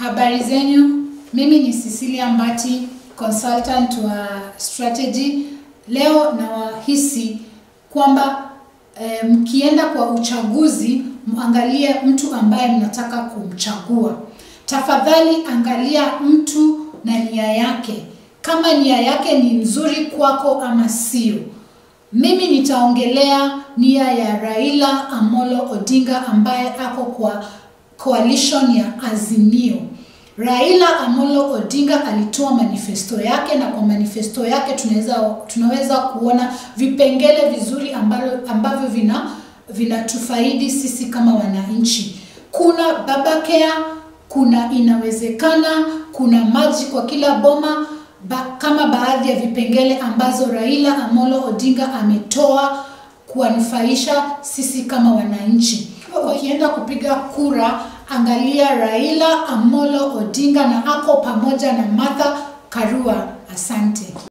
Habari zenyu, mimi ni Cecilia Mbati, consultant wa strategy. Leo nawahisi kwamba eh, mkienda kwa uchaguzi muangalie mtu ambaye mnataka kumchagua. Tafadhali angalia mtu na nia yake, kama nia yake ni nzuri kwako ama sio. Mimi nitaongelea nia ya Raila Amolo Odinga ambaye ako kwa coalition ya Azimio. Raila Amolo Odinga alitoa manifesto yake na kwa manifesto yake tunaweza tunaweza kuona vipengele vizuri ambavyo, ambavyo vina vinatufaidi sisi kama wananchi. Kuna babakea, kuna inawezekana, kuna maji kwa kila boma ba, kama baadhi ya vipengele ambazo Raila Amolo Odinga ametoa kuwanufaisha sisi kama wananchi. Wakienda kupiga kura, angalia Raila Amolo Odinga na ako pamoja na Martha Karua. Asante.